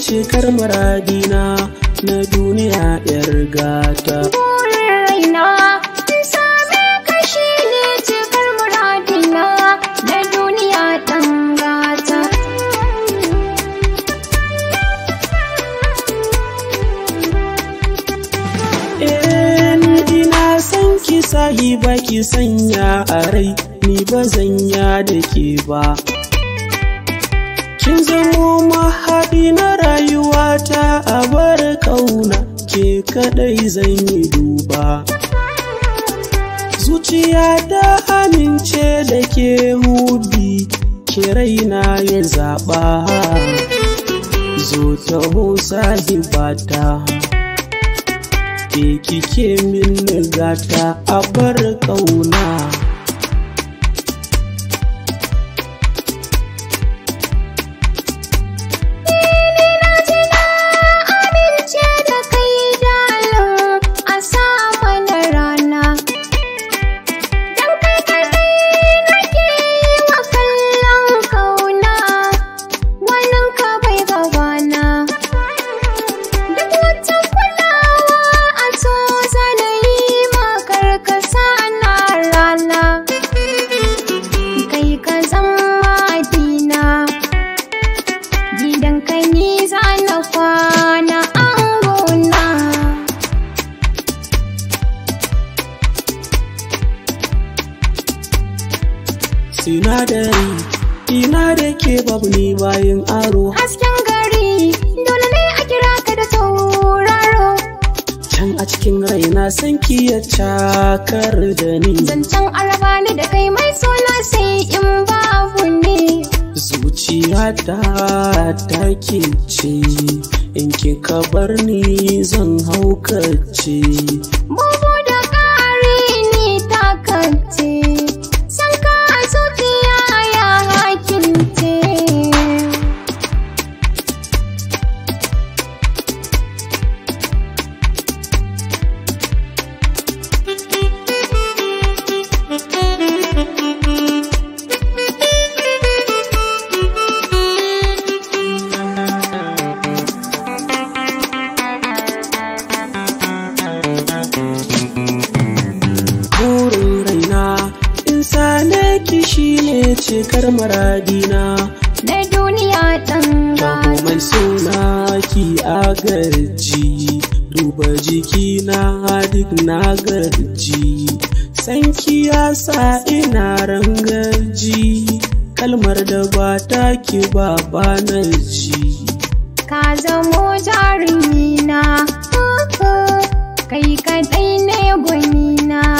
cikar muradina na duniya yar gata burin raina in same ka shi ne cikar muradina na duniya ɗan gata Eh, ni ina san ki sahiba ki sanya a rai ni ba zanya da ke ba kin zamo mahaɗi na rayuwata a bar ƙauna ke kaɗai zan yi duba zuciya ta amince da ke hubi ki raina ya zaɓa zo taho sahibata ke kike min gata a bar ƙauna amince da kai dalin a sama na rana dan kai kadai nake yi wa kallon kauna wannan ka bai gabana duk wata kulawa a so zanayi makar ka na rana kai ka zama dina gidan kai ni za na kwana angona sinadari ina da ke babu ni bayan aro hasken gari dole ne a kira ka da tauraro can a cikin raina san ki ya cakar da ni zancen araba ni da kai mai sona sai in babu ne zuciyata ta ke ce in kika bar ni zan haukace bugu da ƙari ni takance san ka a zuciya ya hakinte burin raina in same ki shine cikar muradina na duniya ɗan Babu mai suna ki agarji duba jikina duk na garji sanki ya sa ina rangaji kalmar da ba ta ki ba ba na ji ka zamo jarumina kai kadai ne gwanina